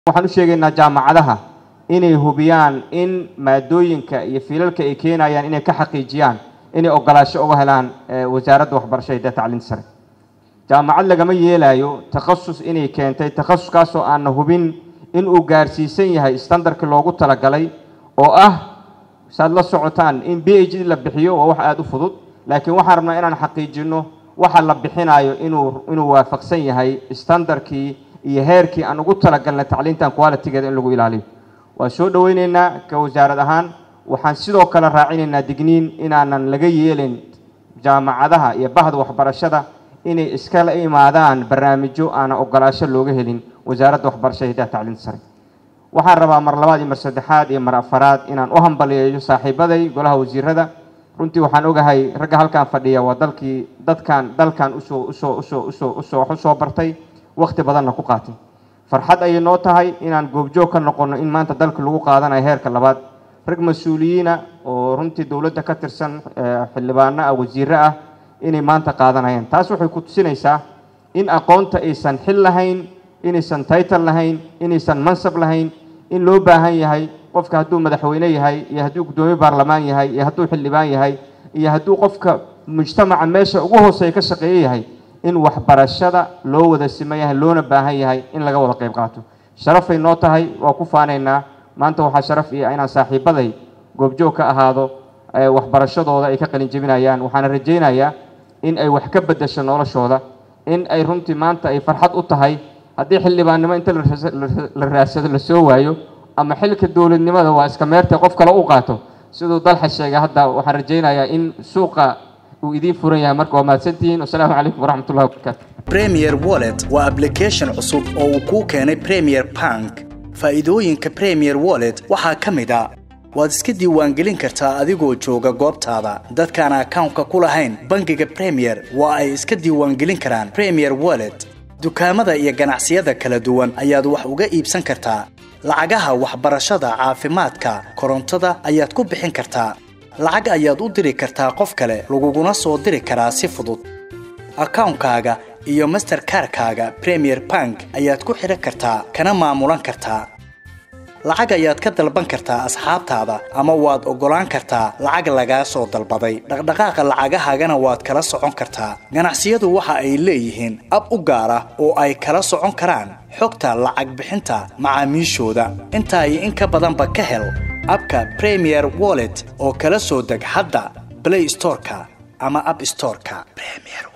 waxaan u sheegaynaa jaamacadaha inay hubiyaan in maadooyinka iyo fiilalka ay keenayaan inay ka xaqiijiyaan inay ogolaasho uga helaan wasaaradda waxbarashada iyo tacliinta sare jaamacad lagama yeelayo takhasus inay keentay takhasuskaasoo aanna hubin in uu gaarsiisan yahay standardkii loogu talagalay oo ah saad la socotaan in b h d la bixiyo waa wax aada u fudud laakiin waxaan rabnaa inaan xaqiijino waxa la bixinayo inuu inuu waafaqsan yahay standardkii iyo heerkii aan ugu talagalnay tacliintan qualitigeeda in lagu ilaaliyo waan soo dhoweyneynaa ka wasaarad ahaan waxaan sidoo kale raacinaynaa digniin inaanan laga yeelin jaamacadaha iyo bahda waxbarashada inay iskala imaadaan barnaamijyo aanan ogolaasho looga helin wasaaradda waxbarashada hidaha tacliinta sare waxaan rabaa mar labaad iyo mar saddexaad iyo mar afaraad inaan u hambaliyeeyo saaxiibaday golaha wasiirada runtii waxaan ogahay ragga halkan fadhiya waa dalkii dadkan dalkan usoo usoo usoo usoo usoo wax usoo bartay waqti badanna ku qaatay farxad ayay noo tahay inaan goobjoog ka noqono in maanta dalka lagu qaadanayo heerka labaad rag mas-uuliyiina oo runtii dowladda ka tirsan xildhibaano ah wasiire ah inay maanta qaadanayaan taas waxay ku tusinaysaa in aqoonta aysan xil lahayn inaysan title lahayn inaysan mansab lahayn in loo baahan yahay qofka hadduu madaxweyne yahay iyo hadduu guddoomiye baarlamaan yahay iyo hadduu xildhibaan yahay iyo hadduu qofka mujtamaca meesha ugu hooseeya ka shaqeeyo yahay in waxbarashada loo wada siman yahay loona baahan yahay in laga wada qayb qaato sharafay noo tahay waa ku faanaynaa maanta waxaa sharaf ii ah inaan saaxiibaday goobjoog ka ahaado waxbarashadooda ay ka qalin jebinayaan waxaana rajaynayaa in ay wax ka bedesho noloshooda in ay runtii maanta ay farxad u tahay haddii xildhibaannimo inta la raadsado la soo waayo ama xilka dowladnimada waa iska meertay qof kale u qaato siduu dalxa sheegay hadda waxaan rajaynayaa in suuqa uu idiin furan yahay marka waa mahadsantihiin wasalaamu calaykum waraxmatullahi wabarakaatu premier wallet waa application cusub oo uu kuu keenay premier bank faa'iidooyinka premier wallet waxaa ka mid a waad iska diiwaangelin kartaa adigoo jooga goobtaada dadkaan akawnka ku lahayn bangiga premier waa ay iska diiwaangelin karaan premier wallet dukaamada iyo ganacsiyada kala duwan ayaad wax uga iibsan kartaa lacagaha waxbarashada caafimaadka korontada ayaad ku bixin kartaa lacag ayaad u diri kartaa qof kale laguguna soo diri karaa si fudud akawnkaaga iyo masterkarkaaga premier bank ayaad ku xidhan kartaa kana maamulan kartaa lacag ayaad ka dalban kartaa asxaabtaada ama waad oggolaan kartaa lacag lagaa soo dalbaday dhaqdhaqaaqa lacagahaagana waad kala socon kartaa ganacsiyadu waxa ay leeyihiin ab u gaar ah oo ay kala socon karaan xogta lacag bixinta macaamiishooda intaa iyo in ka badanba ka hel abka premier wallet oo kala soo deg hadda blay storeka ama ab storeka